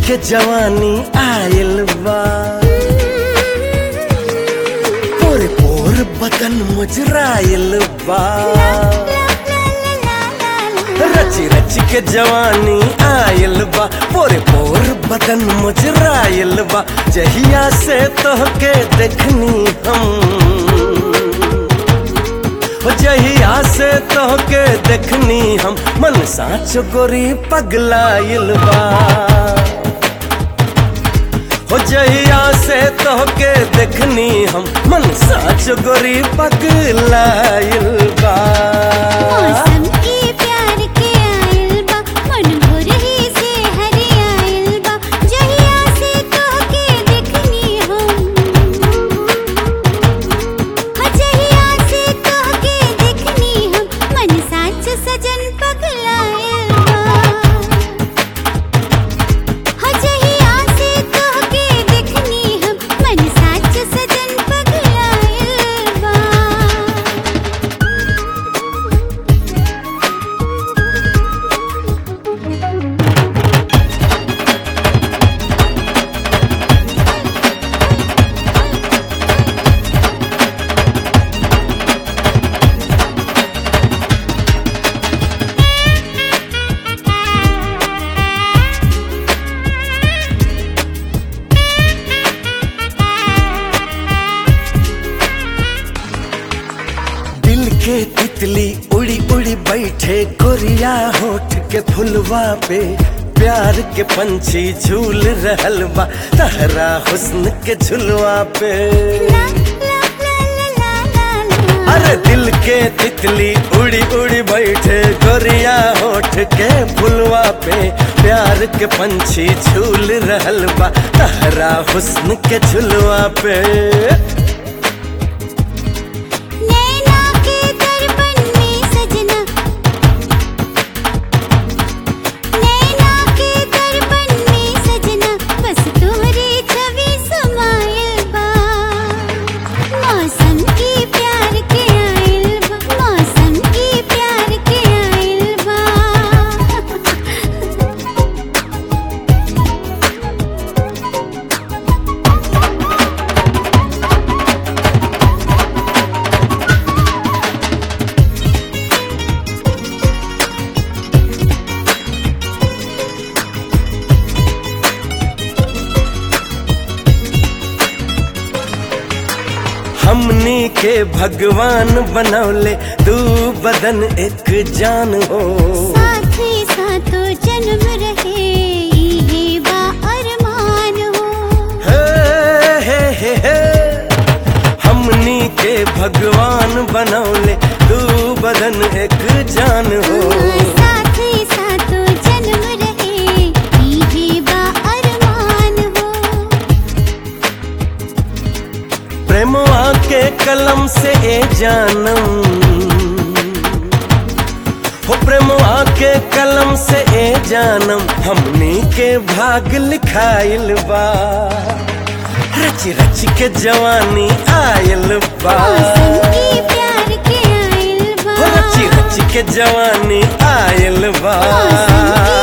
के जवानी आयल बा पोर पोर बदन मुजरायल बा रच रच के जवानी आयल बा पोरे पोर बदन मुजरायल बा जहिया से तोहके देखनी हम हो जहिया से तोहके देखनी हम मन साँच गोरी पगलाइल बा हो जहिया से तोहके देखनी हम मन साँच गोरी पगलाइल बा मौसम के प्यार के आइल बा मन भोर ही से हरी आइल बा जहिया से तोहके देखनी हम हाँ, जहिया से तोहके देखनी हम मन साच सजन पगलाइल बा हाँ, जहिया से तोहके देखनी हम मन साच सजन पगलाइल बा दिल के तितली उड़ी उड़ी बैठे कोरिया होठ के फुलवा पे प्यार के पंछी झूल रहल बा तहरा हुस्न के झुलवा पे ला ला ला ला ला ला अरे दिल के तितली उड़ी उड़ी बैठे गोरिया होठ के फुलवा पे प्यार के पंछी झूल रहल बा तहरा हुस्न के झुलवा पे नैना के दर्पण में सजना नैना के दर्पण में सजना बस तोहरे छवि समायल बा मौसम के प्यार के आइल बा मौसम के प्यार के आइल बा हमनी के भगवान बनौले दू बदन एक जान हो साथ ही साथों जन्म रहे ये बा अरमान हो हे, हे, हे, हे। हमनी के भगवान बनौले दू बदन एक जान हो साथ ही साथों जन्म रहे ये बा अरमान हो प्रेमवा के कलम से ए जानम हो प्रेमवा के कलम से ए जानम हमनी के भाग लिखाइल बा रच रच के जवानी आयल बा मौसम के प्यार के आइल बा हो रच रच के जवानी आयल बा मौसम के